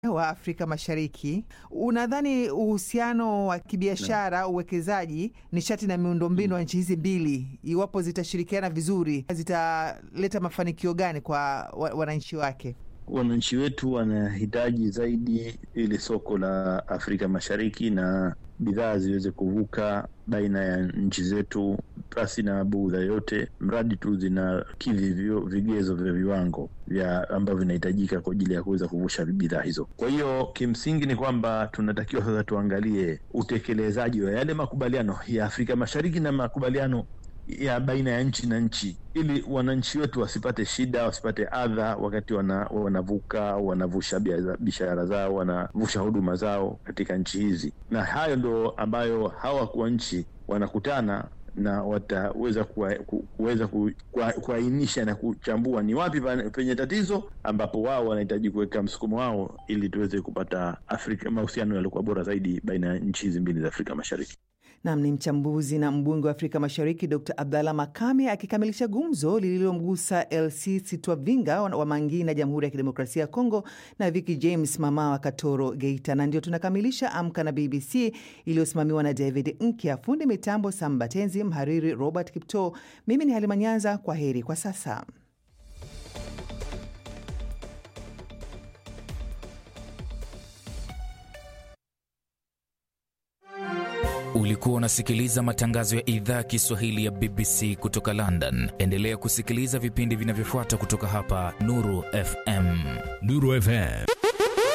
wa Afrika Mashariki, unadhani uhusiano wa kibiashara, uwekezaji, nishati na miundombinu wa nchi hizi mbili, iwapo zitashirikiana vizuri, zitaleta mafanikio gani kwa wananchi wake? Wananchi wetu wanahitaji zaidi ili soko la Afrika Mashariki na bidhaa ziweze kuvuka baina ya nchi zetu pasi na budha yote, mradi tu zinakidhi vigezo vya viwango vya ambavyo vinahitajika kwa ajili ya kuweza kuvusha bidhaa hizo. Kwa hiyo kimsingi ni kwamba tunatakiwa sasa tuangalie utekelezaji wa yale makubaliano ya Afrika Mashariki na makubaliano ya baina ya nchi na nchi, ili wananchi wetu wasipate shida, wasipate adha wakati wana, wanavuka wanavusha biashara zao, wanavusha huduma zao katika nchi hizi, na hayo ndo ambayo hawa wakuu wa nchi wanakutana na wataweza kuweza kuainisha na kuchambua ni wapi penye tatizo, ambapo wao wanahitaji kuweka msukumo wao ili tuweze kupata Afrika mahusiano yaliokuwa bora zaidi baina ya nchi hizi mbili za Afrika Mashariki. Nam ni mchambuzi na mbunge wa Afrika Mashariki Dr Abdallah Makame akikamilisha gumzo lililomgusa LC Sitwavinga wa Mangi na Jamhuri ya Kidemokrasia ya Kongo na Vicky James mama wa Katoro Geita. Na ndio tunakamilisha Amka na BBC iliyosimamiwa na David Nkya, fundi mitambo Sambatenzi, mhariri Robert Kipto. Mimi ni Halima Nyanza, kwa heri kwa sasa. Ulikuwa unasikiliza matangazo ya idhaa ya Kiswahili ya BBC kutoka London. Endelea kusikiliza vipindi vinavyofuata kutoka hapa Nuru FM. Nuru FM